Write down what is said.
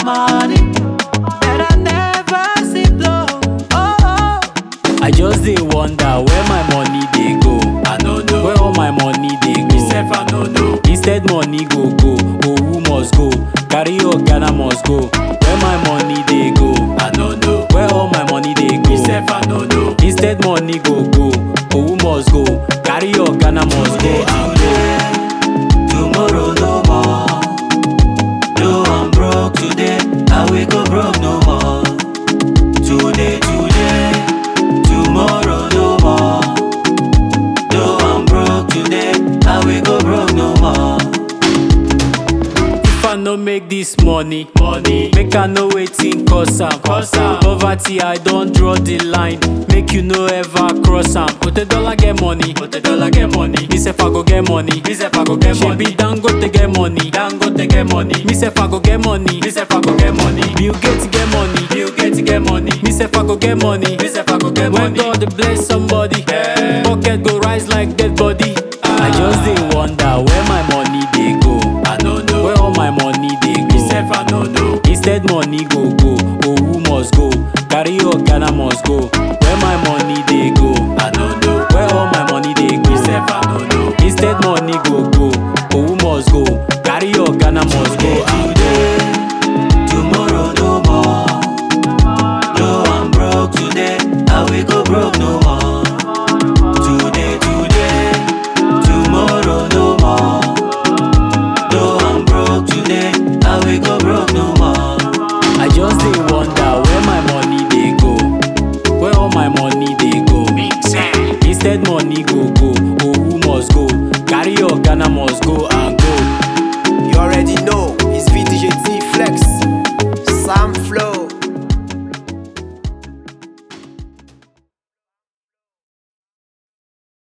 money. And I never see blow. Oh, oh. I just dey wonder where my money dey go. I no know. Where all my money dey Me go. sef I no know. Instead money go go, owu must go. Carry your Ghana must go. Where my money dey go. I no know. Where all my money dey Me go. sef I no know. Instead money go go, owu must go. Carry your Ghana must go. Today, today, tomorrow no more. No, I'm broke today. I will go broke no more. Today, today, tomorrow no more. No, I'm broke today. I will go broke no more. If I no make this money, Money, make I know wetin cause am. Cause am. Poverty, I don draw the line. Make you no ever cross am. Put a dollar get money. but the dollar get money. Me sef I go get money. Me sef I go get money. Shebi Dangote get money. Dangote get money. Me sef I go get money. Me sef I go get money. Bill Gates get money. Bill Gates get money. Me sef I go get money. Me sef I go get When money. God bless somebody, Yeah. pocket go rise like dead body. I Ah. just dey wonder where my money dey go. I no know. Where all my money dey Me go. sef I no know. Instead money go go, owu must go. Carry your Ghana must go. Where my money dey go. I no know.